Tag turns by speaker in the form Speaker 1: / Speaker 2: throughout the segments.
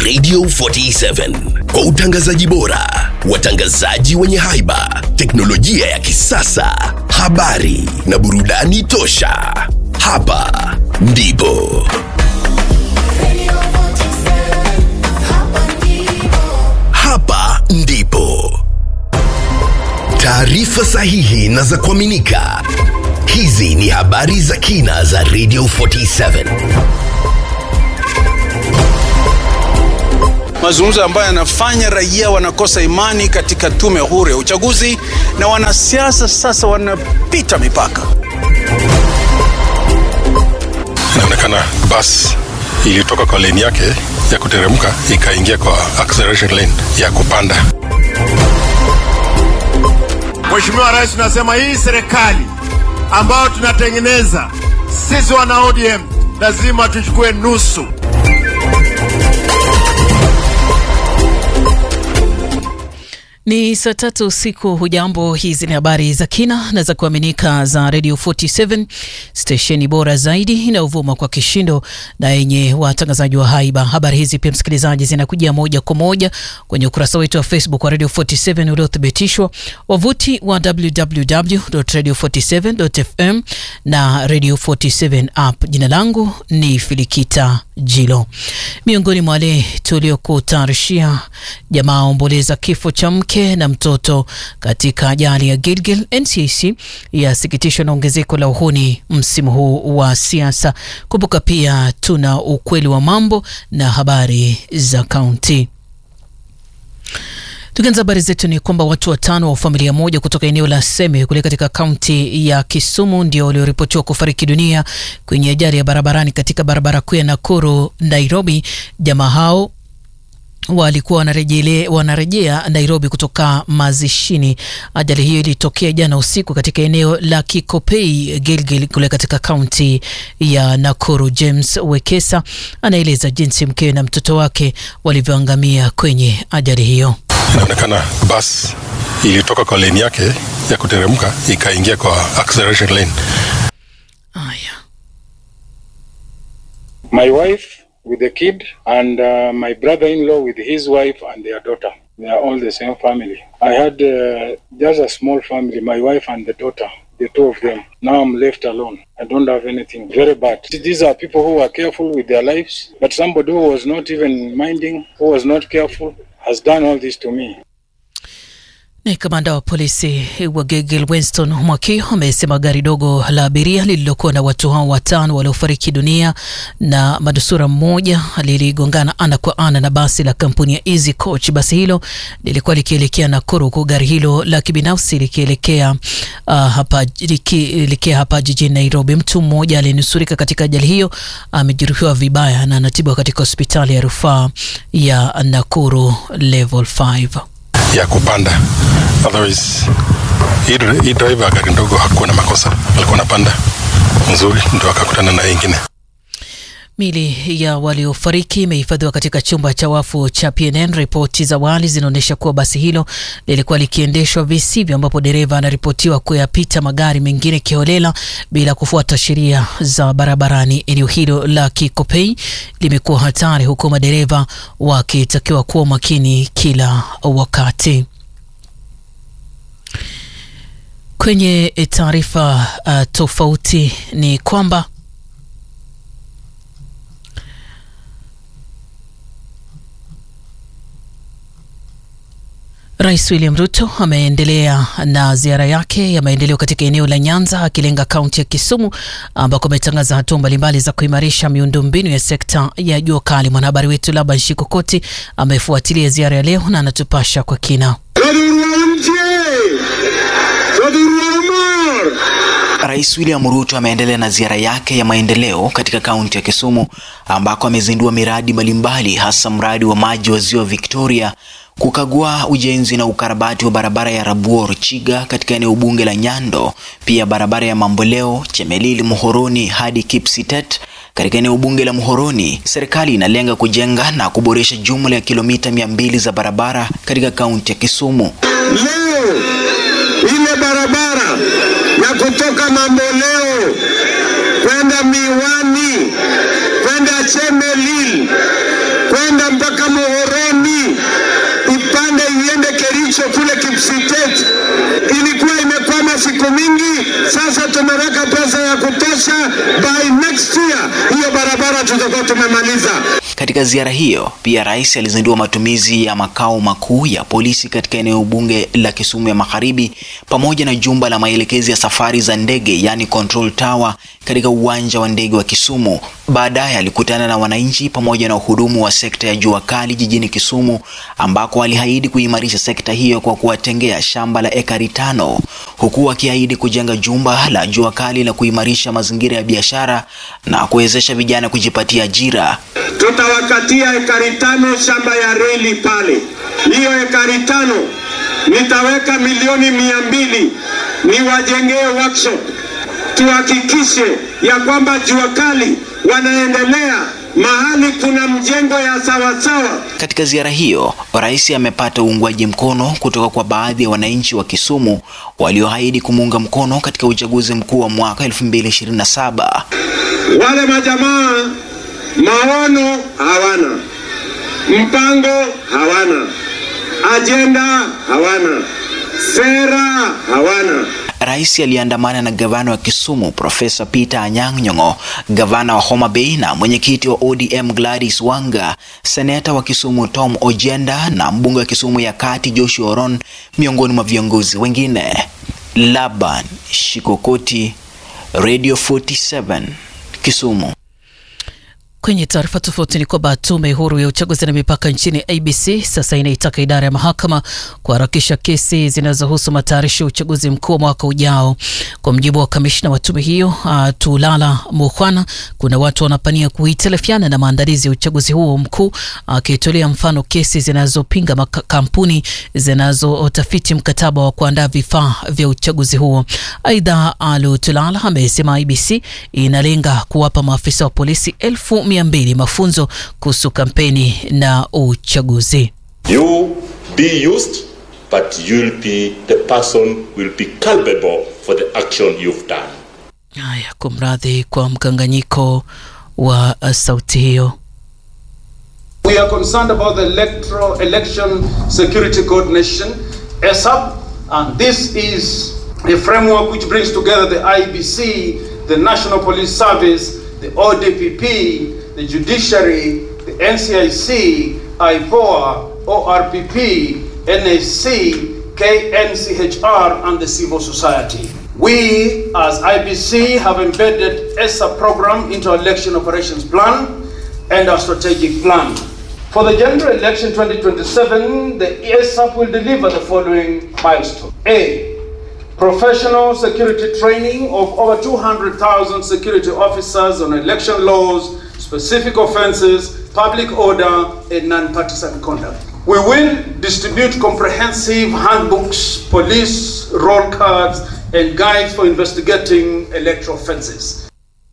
Speaker 1: Radio 47 kwa utangazaji bora, watangazaji wenye haiba, teknolojia ya kisasa, habari na burudani tosha. Hapa ndipo hapa ndipo taarifa sahihi na za kuaminika. Hizi ni habari za kina za Radio 47.
Speaker 2: mazungumzo ambayo yanafanya raia wanakosa imani katika tume huru ya uchaguzi na wanasiasa sasa wanapita mipaka.
Speaker 3: inaonekana basi ilitoka kwa lane yake ya kuteremka ikaingia kwa acceleration lane ya kupanda.
Speaker 4: Mheshimiwa Rais, tunasema hii serikali ambayo tunatengeneza sisi wana ODM lazima tuchukue nusu.
Speaker 5: Ni saa tatu usiku. Hujambo, hizi ni habari za kina na za kuaminika za Radio 47 stesheni bora zaidi inayovuma kwa kishindo na yenye watangazaji wa haiba. Habari hizi pia, msikilizaji, zinakujia moja kwa moja kwenye ukurasa wetu wa Facebook wa Radio 47 uliothibitishwa, wavuti wa www.radio47.fm na Radio 47 app. Jina langu ni Filikita Jilo. Miongoni mwa wale tuliokutayarishia, jamaa omboleza kifo cha mke na mtoto katika ajali ya Gilgil. NCC yasikitishwa na ongezeko la uhuni msimu huu wa siasa. Kumbuka pia tuna ukweli wa mambo na habari za kaunti. Tukianza habari zetu ni kwamba watu watano wa familia moja kutoka eneo la Seme kule katika kaunti ya Kisumu ndio walioripotiwa kufariki dunia kwenye ajali ya barabarani katika barabara kuu ya Nakuru Nairobi. Jamaa hao walikuwa wanarejea wanarejea Nairobi kutoka mazishini. Ajali hiyo ilitokea jana usiku katika eneo la Kikopei Gilgil kule katika kaunti ya Nakuru. James Wekesa anaeleza jinsi mkewe na mtoto wake walivyoangamia kwenye ajali hiyo.
Speaker 3: Inaonekana basi ilitoka kwa lane yake ya kuteremka ikaingia kwa acceleration lane.
Speaker 5: Haya.
Speaker 6: my wife with the kid and uh, my brother-in-law with his wife and their daughter they are all the same family i had uh, just a small family my wife and the daughter the two of them now i'm left alone i don't have anything very bad these are people who are careful with their lives but somebody who was not even minding who was not careful has done all this to me
Speaker 5: Ni kamanda wa polisi wa Gilgil Winston Mwakio amesema gari dogo la abiria lililokuwa na watu hao watano waliofariki dunia na manusura mmoja liligongana ana kwa ana na basi la kampuni ya Easy Coach. Basi hilo lilikuwa likielekea Nakuru, huku gari hilo la kibinafsi likielekea uh, hapa likielekea hapa jijini Nairobi. Mtu mmoja aliyenusurika katika ajali hiyo amejeruhiwa vibaya na anatibiwa katika hospitali ya rufaa ya Nakuru level 5.
Speaker 3: ya kupanda. Otherwise hii dri- hii driver ya gari ndogo hakuwa na makosa, alikuwa anapanda mzuri, ndo akakutana na hii ingine.
Speaker 5: Mili ya waliofariki imehifadhiwa katika chumba cha wafu cha PNN. Ripoti za awali zinaonyesha kuwa basi hilo lilikuwa likiendeshwa visivyo, ambapo dereva anaripotiwa kuyapita magari mengine kiholela bila kufuata sheria za barabarani. Eneo hilo la Kikopei limekuwa hatari, huku madereva wakitakiwa kuwa makini kila wakati. Kwenye taarifa uh, tofauti ni kwamba Rais William Ruto ameendelea na ziara yake ya maendeleo katika eneo la Nyanza akilenga kaunti ya Kisumu ambako ametangaza hatua mbalimbali za kuimarisha miundombinu ya sekta ya jua kali. Mwanahabari wetu Laban Shikokoti amefuatilia ziara ya leo na anatupasha kwa kina.
Speaker 7: Rais William Ruto ameendelea na ziara yake ya maendeleo katika kaunti ya Kisumu ambako amezindua miradi mbalimbali hasa mradi wa maji wa Ziwa Victoria, kukagua ujenzi na ukarabati wa barabara ya Rabuor Chiga katika eneo bunge la Nyando, pia barabara ya Mamboleo Chemelil Muhoroni hadi Kipsitet katika eneo bunge la Muhoroni. Serikali inalenga kujenga na kuboresha jumla ya kilomita mia mbili za barabara katika kaunti ya Kisumu.
Speaker 4: Leo ile barabara ya kutoka Mamboleo kwenda Miwani kwenda Chemelil kwenda mpaka
Speaker 8: mwisho kule Kipsitet ilikuwa imekwama siku mingi. Sasa tumeweka pesa ya kutosha, by next year hiyo barabara tutakuwa tumemaliza.
Speaker 7: Katika ziara hiyo pia rais alizindua matumizi ya makao makuu ya polisi katika eneo bunge la Kisumu ya Magharibi pamoja na jumba la maelekezi ya safari za ndege yani control tower katika uwanja wa ndege wa Kisumu. Baadaye alikutana na wananchi pamoja na wahudumu wa sekta ya jua kali jijini Kisumu ambako aliahidi kuimarisha sekta hiyo kwa kuwatengea shamba la ekari tano huku akiahidi kujenga jumba la jua kali la kuimarisha mazingira ya biashara na kuwezesha vijana kujipatia ajira.
Speaker 8: Tutawakatia ekari tano shamba ya reli pale. Hiyo ekari tano nitaweka milioni mia mbili niwajengee workshop, tuhakikishe ya kwamba jua kali wanaendelea mahali kuna mjengo ya sawasawa.
Speaker 7: Katika ziara hiyo, rais amepata uungwaji mkono kutoka kwa baadhi ya wananchi wa Kisumu walioahidi kumuunga mkono katika uchaguzi mkuu wa mwaka 2027.
Speaker 8: Wale majamaa maono hawana, mpango hawana, ajenda hawana, sera hawana.
Speaker 7: Rais aliandamana na gavana wa Kisumu Profesa Peter Anyang' Nyong'o, gavana wa Homa Bay na mwenyekiti wa ODM Gladys Wanga, seneta wa Kisumu Tom Ojenda na mbunge wa Kisumu ya Kati Joshua Oron miongoni mwa viongozi wengine. Laban Shikokoti, Radio 47, Kisumu.
Speaker 5: Kwenye taarifa tofauti ni kwamba tume huru ya uchaguzi na mipaka nchini ABC sasa inaitaka idara ya mahakama kuharakisha kesi zinazohusu matayarisho ya uchaguzi mkuu wa mwaka ujao. Kwa mjibu wa kamishna wa tume hiyo uh, Tulala Mukhwana, kuna watu wanapania kuhitilafiana na maandalizi ya uchaguzi huo mkuu, akitolea uh, mfano kesi zinazopinga makampuni zinazotafiti mkataba wa kuandaa vifaa vya uchaguzi huo. Aidha, Alu Tulala amesema ABC inalenga kuwapa maafisa wa polisi elfu mia mbili mafunzo kuhusu kampeni na uchaguzi.
Speaker 9: You be used but you'll be the person will be culpable for the action you've done.
Speaker 5: Haya, kumradhi kwa mkanganyiko wa uh, sauti hiyo.
Speaker 10: We are concerned about the electoral election security coordination ESAP and this is a framework which brings together the IBC, the National Police Service, the ODPP, the judiciary, the NCIC, IPOA, ORPP, NAC, KNCHR, and the civil society. We, as IBC, have embedded ESA program into our election operations plan and our strategic plan. For the general election 2027, the ESAP will deliver the following milestone. A. Professional security training of over 200,000 security officers on election laws, specific offenses, public order, and non-partisan conduct. We will distribute comprehensive handbooks, police roll cards, and guides for investigating electoral offenses.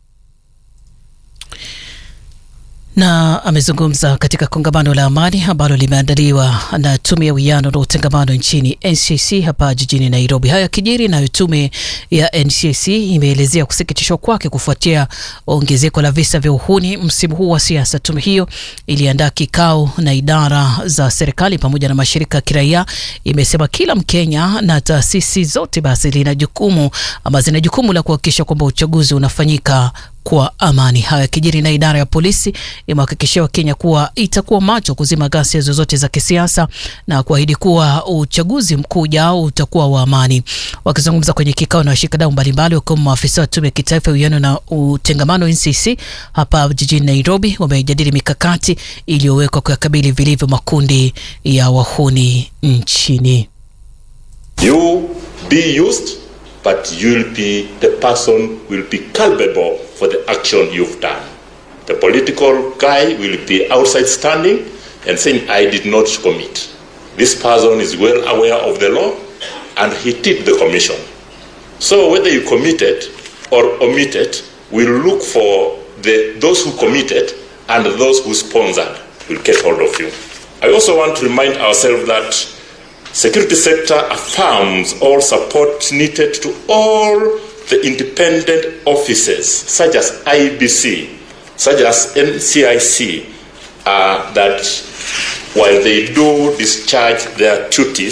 Speaker 5: na amezungumza katika kongamano la amani ambalo limeandaliwa na tume ya uwiano na utengamano nchini NCC hapa jijini Nairobi. Haya kijiri nayo tume ya NCC imeelezea kusikitishwa kwake kufuatia ongezeko la visa vya uhuni msimu huu wa siasa. Tume hiyo iliandaa kikao na idara za serikali pamoja na mashirika ya kiraia. Imesema kila Mkenya na taasisi zote basi lina jukumu ama zina jukumu la kuhakikisha kwamba uchaguzi unafanyika kwa amani. Haya kijiri na idara ya polisi imehakikishia Wakenya kuwa itakuwa macho kuzima ghasia zozote za kisiasa na kuahidi kuwa uchaguzi mkuu ujao utakuwa wa amani. Wakizungumza kwenye kikao na washikadau mbalimbali, wakiwemo maafisa wa tume ya kitaifa ya uwiano na utengamano NCC hapa jijini Nairobi, wamejadili mikakati iliyowekwa kuyakabili vilivyo makundi ya wahuni nchini.
Speaker 9: You be used but you'll be the person will be culpable for the action you've done. The political guy will be outside standing and saying, I did not commit. This person is well aware of the law and he did the commission. So whether you committed or omitted, we'll look for the, those who committed and those who sponsored will get hold of you. I also want to remind ourselves that security sector affirms all support needed to all the independent offices such as IBC, such as NCIC, uh, that while they do discharge their duties,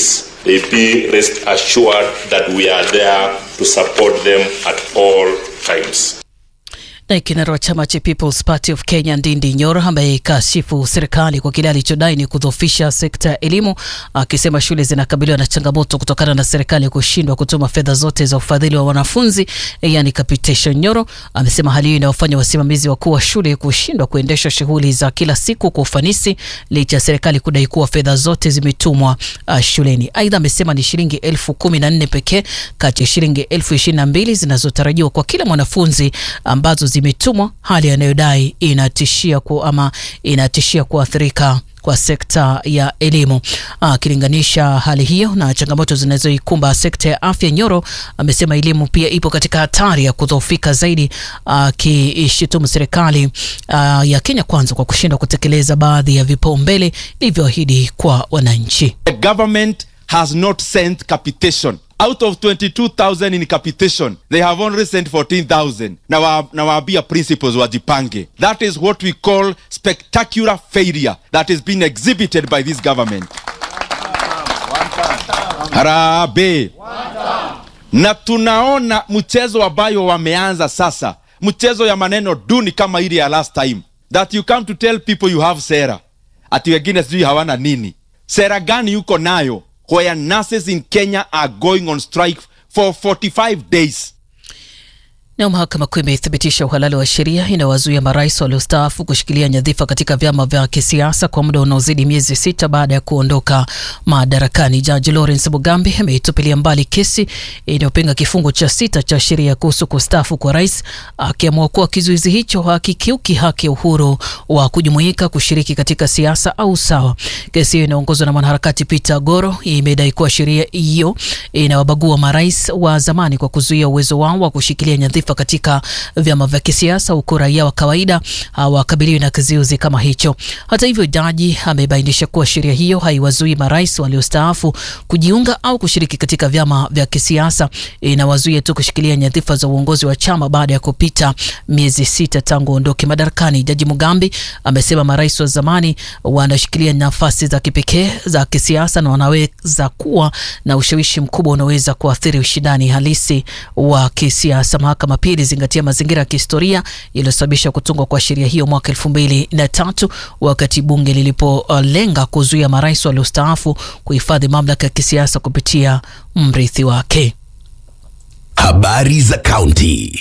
Speaker 9: they be rest assured that we are there to support them at all times.
Speaker 5: Naye kinara wa chama cha People's Party of Kenya Ndindi Nyoro amekashifu serikali kwa kile alichodai ni kudhoofisha sekta ya elimu, akisema shule zinakabiliwa na changamoto kutokana na serikali kushindwa kutuma fedha zote za ufadhili wa wanafunzi, yani capitation. Nyoro amesema hali hiyo inawafanya wasimamizi wakuu wa shule kushindwa kuendesha shughuli za kila siku kwa ufanisi licha ya serikali kudai kuwa fedha zote zimetumwa uh, shuleni. Aidha amesema ni shilingi elfu kumi na nne pekee kati ya shilingi elfu ishirini na mbili zinazotarajiwa kwa kila mwanafunzi ambazo zimetumwa, hali anayodai inatishia ku, ama inatishia kuathirika kwa sekta ya elimu. Akilinganisha hali hiyo na changamoto zinazoikumba sekta ya afya, Nyoro amesema elimu pia ipo katika hatari ya kudhoofika zaidi, akiishutumu serikali ah, ya Kenya Kwanza kwa kushindwa kutekeleza baadhi ya vipaumbele ilivyoahidi kwa wananchi.
Speaker 11: The government has not sent capitation. Out of 22,000 in capitation, they have only sent 14,000. Na wa- nawaambia principals wajipange. That is what we call spectacular failure that is being exhibited by this government. Harambee. Na tunaona mchezo ambayo wameanza sasa, mchezo ya maneno duni kama ile ya last time, that you come to tell people you have sera, ati wengine sijui hawana nini. Sera gani yuko nayo where nurses in Kenya are going on strike for 45 days?
Speaker 5: Nayo mahakama kuu imethibitisha uhalali wa sheria inayowazuia marais waliostaafu kushikilia nyadhifa katika vyama vya kisiasa kwa muda unaozidi miezi sita baada ya kuondoka madarakani. Jaji Lawrence Mugambi ameitupilia mbali kesi inayopinga kifungu cha sita cha sheria kuhusu kustaafu kwa rais, akiamua kuwa kizuizi hicho hakikiuki haki ya uhuru wa kujumuika, kushiriki katika siasa au sawa. Kesi hiyo inaongozwa na mwanaharakati Peter Goro imedai kuwa sheria hiyo inawabagua marais wa zamani kwa kuzuia uwezo wao wa kushikilia nyadhifa katika vyama vya kisiasa huku raia wa kawaida hawakabiliwi na kizuizi kama hicho. Hata hivyo, jaji amebainisha kuwa sheria hiyo haiwazuii marais waliostaafu kujiunga au kushiriki katika vyama vya kisiasa, inawazuia tu kushikilia nyadhifa za uongozi wa chama baada ya kupita miezi sita tangu ondoke madarakani. Jaji Mugambi amesema marais wa zamani wanashikilia nafasi za kipekee za kisiasa na wanaweza kuwa na ushawishi mkubwa unaweza kuathiri ushindani halisi wa kisiasa. Mahakama pia ilizingatia mazingira ya kihistoria yaliyosababisha kutungwa kwa sheria hiyo mwaka elfu mbili na tatu wakati bunge lilipolenga kuzuia marais waliostaafu kuhifadhi mamlaka ya kisiasa kupitia mrithi wake.
Speaker 1: Habari za kaunti.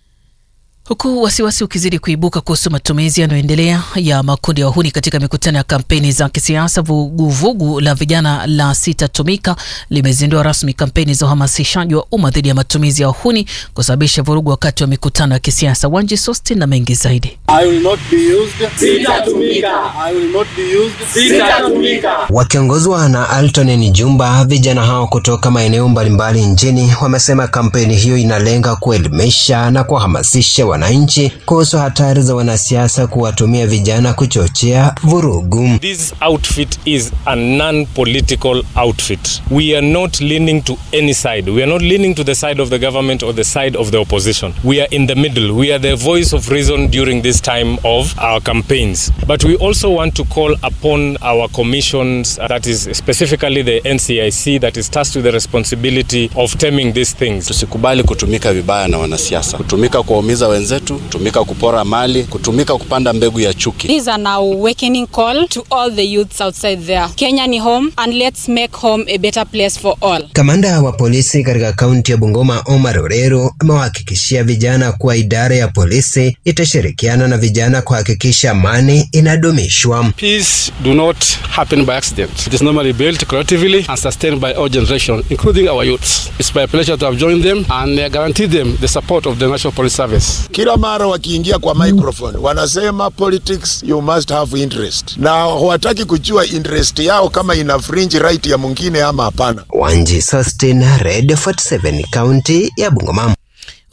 Speaker 5: Huku wasiwasi ukizidi kuibuka kuhusu matumizi yanayoendelea ya makundi ya wahuni katika mikutano ya kampeni za kisiasa, vuguvugu la vijana la Sitatumika limezindua rasmi kampeni za uhamasishaji wa umma dhidi ya matumizi ya wahuni kusababisha vurugu wakati wa mikutano ya kisiasa. Wanji Sosti na mengi zaidi.
Speaker 12: I will not be used. Sitatumika. I will not be used. Sitatumika.
Speaker 13: Wakiongozwa na Alton Njumba, vijana hao kutoka maeneo mbalimbali nchini wamesema kampeni hiyo inalenga kuelimisha na kuwahamasisha wananchi kuhusu hatari za wanasiasa kuwatumia vijana kuchochea vurugu.
Speaker 14: This outfit is a non-political outfit. We are not leaning to any side. We are not leaning to the side of the government or the side of the opposition. We are in the middle. We are the voice of reason during this time of our campaigns. But we also want to call upon our commissions, uh, that is specifically the NCIC, that is tasked with the responsibility of stemming these things.
Speaker 15: Tusikubali kutumika vibaya na wanasiasa, kutumika kuwaumiza wenzetu, kutumika kupora mali, kutumika kupanda mbegu ya chuki.
Speaker 16: This is an awakening call to all the youths outside there. Kenya ni home and let's make home a better place for all.
Speaker 13: Kamanda wa polisi katika kaunti ya Bungoma Omar Orero amewahakikishia vijana kuwa idara ya polisi itashirikiana na vijana kuhakikisha amani inadumishwa.
Speaker 3: Peace do not happen by accident. It is normally built collectively and sustained by all generations, including our youths. It's my pleasure to have joined them and uh, guarantee them the support of the National Police Service.
Speaker 17: Kila mara wakiingia kwa microphone wanasema politics you must have interest, na hawataki kujua interest yao kama ina fringe right ya mwingine ama hapana.
Speaker 13: Wanji Sostin, Radio 47, kaunti ya Bungoma.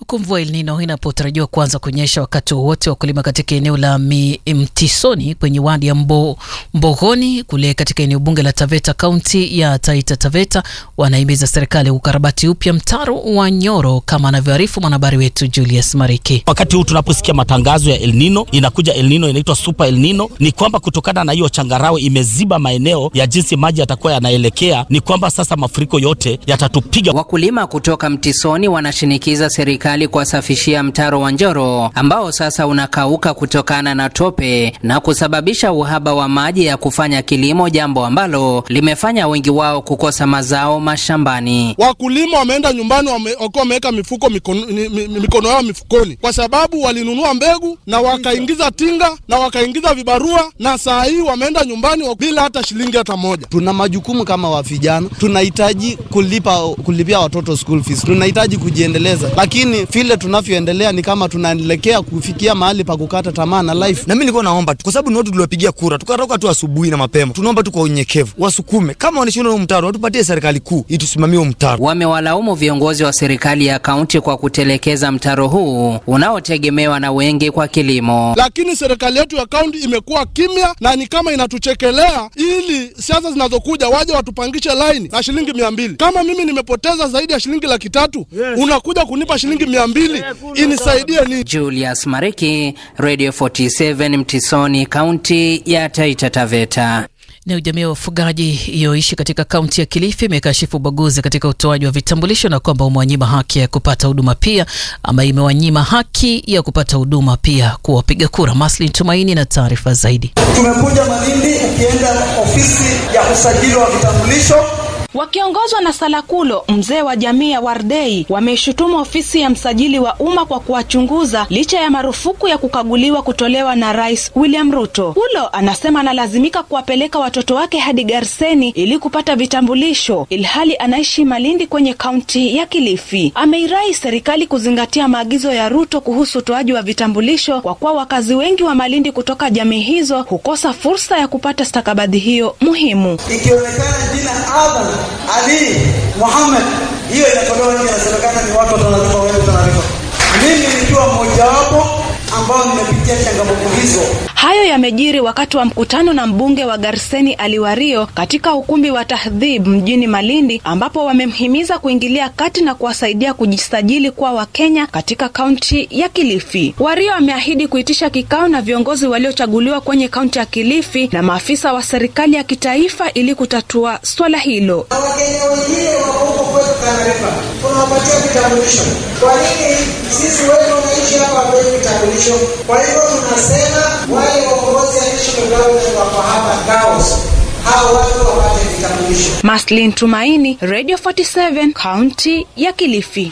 Speaker 5: Huku mvua El Nino inapotarajiwa kuanza kunyesha wakati wowote, wakulima katika eneo la Mi- Mtisoni kwenye wadi ya Mbo, Mbogoni kule katika eneo bunge la Taveta kaunti ya Taita Taveta wanahimiza serikali kukarabati upya mtaro wa Nyoro kama anavyoarifu mwanahabari wetu Julius Mariki.
Speaker 18: Wakati huu tunaposikia matangazo ya El Nino, inakuja El Nino inaitwa Super El Nino, ni kwamba kutokana na hiyo changarawe imeziba maeneo ya jinsi maji yatakuwa yanaelekea, ni kwamba sasa mafuriko yote yatatupiga.
Speaker 19: Wakulima kutoka Mtisoni wanashinikiza serikali kuwasafishia mtaro wa Njoro ambao sasa unakauka kutokana na tope na kusababisha uhaba wa maji ya kufanya kilimo, jambo ambalo limefanya wengi wao kukosa mazao mashambani.
Speaker 20: Wakulima wameenda nyumbani wame- wakiwa wameweka mifuko mikono, ni- mi- mikono yao mifukoni, kwa sababu walinunua mbegu na wakaingiza tinga na wakaingiza vibarua, na saa hii wameenda nyumbani wa- bila hata shilingi hata moja.
Speaker 21: Tuna majukumu kama wa vijana, tunahitaji kulipa kulipia watoto school fees, tunahitaji kujiendeleza, lakini vile tunavyoendelea ni kama tunaelekea kufikia mahali pa kukata tamaa na life.
Speaker 22: na mimi nilikuwa naomba tu, kwa sababu ni watu tuliwapigia kura, tukatoka tu asubuhi na mapema. Tunaomba tu kwa unyenyekevu wasukume, kama wanashindwa huu mtaro, watupatie serikali kuu itusimamie huu mtaro.
Speaker 19: Wamewalaumu viongozi wa serikali ya kaunti kwa kutelekeza mtaro huu unaotegemewa na wengi kwa kilimo.
Speaker 20: Lakini serikali yetu ya kaunti imekuwa kimya na ni kama inatuchekelea ili siasa zinazokuja waje watupangishe laini na shilingi mia mbili. Kama mimi nimepoteza zaidi ya shilingi laki tatu unakuja kunipa shilingi mia mbili inisaidie nini?
Speaker 19: Julius Mariki, Radio 47 Mtisoni, kaunti ya Taita Taveta.
Speaker 5: Nayo jamii ya wafugaji iliyoishi katika kaunti ya Kilifi imekashifu ubaguzi katika utoaji wa vitambulisho na kwamba umewanyima haki ya kupata huduma pia ama imewanyima haki ya kupata huduma pia kuwa wapiga kura. Maslin Tumaini na taarifa zaidi.
Speaker 23: Tumekuja Malindi, ukienda ofisi ya usajili wa vitambulisho
Speaker 24: Wakiongozwa na Salakulo, mzee wa jamii ya Wardei, wameishutumu ofisi ya msajili wa umma kwa kuwachunguza licha ya marufuku ya kukaguliwa kutolewa na Rais William Ruto. Kulo anasema analazimika kuwapeleka watoto wake hadi Garseni ili kupata vitambulisho, ilhali anaishi Malindi kwenye kaunti ya Kilifi. Ameirai serikali kuzingatia maagizo ya Ruto kuhusu utoaji wa vitambulisho kwa kuwa wakazi wengi wa Malindi kutoka jamii hizo hukosa fursa ya kupata stakabadhi hiyo muhimu.
Speaker 23: ikionekana jina Adam Ali Muhammad, hiyo inatolewa nje, inasemekana ni watu watanalipa, wewe utanalipa. Mimi nikiwa mmojawapo ambao nimepitia changamoto hizo.
Speaker 24: Hayo yamejiri wakati wa mkutano na mbunge wa Garseni Aliwario katika ukumbi wa Tahdhib mjini Malindi, ambapo wamemhimiza kuingilia kati na kuwasaidia kujisajili kwa Wakenya katika kaunti ya Kilifi. Wario ameahidi kuitisha kikao na viongozi waliochaguliwa kwenye kaunti ya Kilifi na maafisa wa serikali ya kitaifa ili kutatua swala hilo.
Speaker 23: Na Wakenya wengine wako huko kwetu Tanarifa, tunawapatia vitambulisho. Kwa nini sisi wetu wanaishi hapa hapewi vitambulisho? Kwa hivyo tunasema wale waongozi ya national government wako hapa Gaos, hao watu wapate vitambulisho.
Speaker 24: Maslin Tumaini, Radio 47, kaunti ya Kilifi.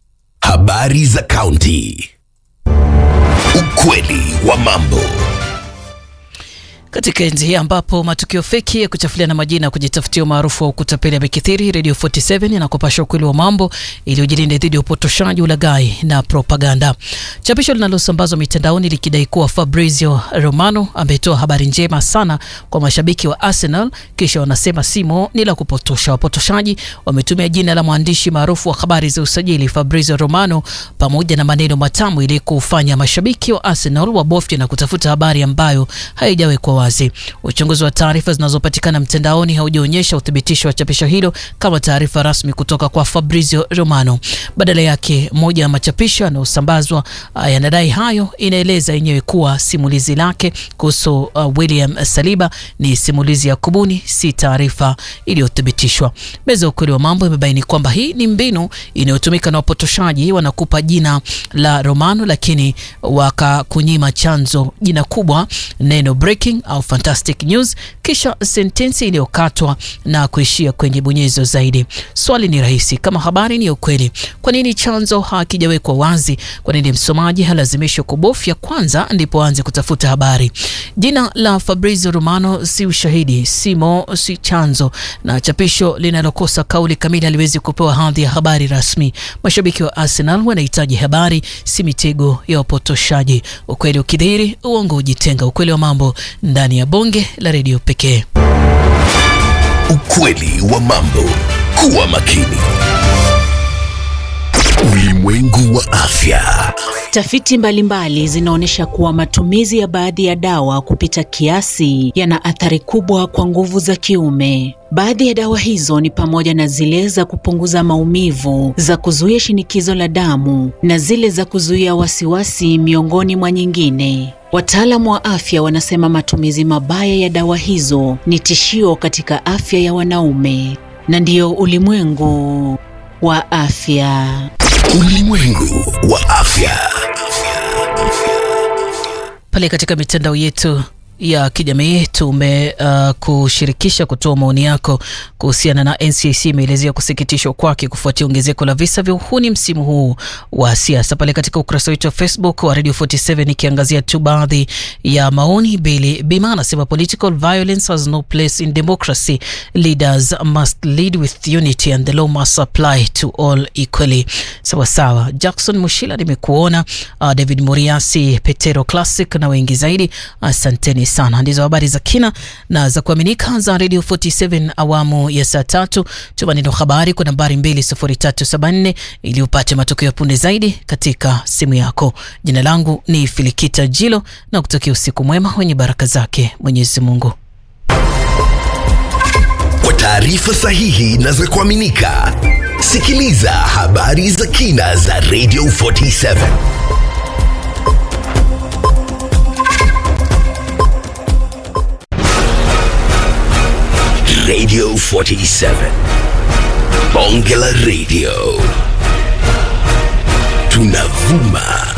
Speaker 1: Habari za kaunti. Ukweli wa mambo.
Speaker 5: Katika enzi hii ambapo matukio feki ya kuchafuliana majina ya kujitafutia umaarufu wa kutapeli yamekithiri, Radio 47 inakupasha ukweli wa mambo ili ujilinde dhidi ya upotoshaji, ulaghai na propaganda. Chapisho linalosambazwa mitandaoni likidai kuwa Fabrizio Romano ametoa habari njema sana kwa mashabiki wa Arsenal, kisha wanasema simo ni la kupotosha. Wapotoshaji wametumia jina la mwandishi maarufu wa habari za usajili Fabrizio Romano pamoja na maneno matamu ili kufanya mashabiki wa Arsenal wabofye na kutafuta habari ambayo haijawekwa wazi. Uchunguzi wa taarifa zinazopatikana mtandaoni haujaonyesha uthibitisho wa chapisho hilo kama taarifa rasmi kutoka kwa Fabrizio Romano. Badala yake, moja ya machapisho yanayosambazwa uh, yanadai hayo inaeleza yenyewe kuwa simulizi lake kuhusu uh, William Saliba ni simulizi ya kubuni, si taarifa iliyothibitishwa. Meza ya ukweli wa mambo imebaini kwamba hii ni mbinu inayotumika na wapotoshaji. Wanakupa jina la Romano, lakini wakakunyima chanzo, jina kubwa, neno breaking au fantastic news, kisha sentensi iliyokatwa na kuishia kwenye bonyezo zaidi. Swali ni rahisi, kama habari ni ya ukweli, kwa nini chanzo hakijawekwa wazi? Kwa nini msomaji halazimishwa kubofya kwanza ndipo aanze kutafuta habari? Jina la Fabrizio Romano si ushahidi, simo si chanzo, na chapisho linalokosa kauli kamili haliwezi kupewa hadhi ya habari rasmi. Mashabiki wa Arsenal wanahitaji habari, si mitego ya wapotoshaji. Ukweli ukidhihiri, uongo ujitenga. Ukweli wa mambo ndani ya bonge la redio pekee.
Speaker 1: Ukweli wa mambo. Kuwa makini. Ulimwengu Ulimwengu wa afya.
Speaker 2: Tafiti mbalimbali zinaonyesha kuwa matumizi ya baadhi ya dawa kupita kiasi yana athari kubwa kwa nguvu za kiume. Baadhi ya dawa hizo ni pamoja na zile za kupunguza maumivu, za kuzuia shinikizo la damu na zile za kuzuia wasiwasi, miongoni mwa nyingine. Wataalamu wa afya wanasema matumizi mabaya ya dawa hizo ni tishio katika afya ya wanaume, na ndiyo ulimwengu wa afya.
Speaker 1: Ulimwengu wa afya.
Speaker 5: Pale katika mitandao yetu ya kijamii tume uh, kushirikisha kutoa maoni yako kuhusiana na NCIC imeelezea kusikitishwa kwake kufuatia ongezeko la visa vya uhuni msimu huu wa siasa. Pale katika ukurasa wetu wa Facebook wa Radio 47 ikiangazia tu baadhi ya maoni. Bili Bima anasema political violence has no place in democracy. Leaders must lead with unity and the law must apply to all equally. Sawa sawa. Jackson Mushila nimekuona. Uh, David Muriasi, Petero Classic na wengi zaidi. Asanteni sana. Ndizo habari za kina na za kuaminika za Radio 47 awamu ya saa tatu. Tuma neno habari kwa nambari 20374 ili upate matokeo punde zaidi katika simu yako. Jina langu ni Filikita Jilo na kutokea usiku mwema wenye baraka zake Mwenyezi Mungu.
Speaker 1: Kwa taarifa sahihi na za kuaminika, sikiliza habari za kina za Radio 47. Radio 47. Bonge la Radio. Tunavuma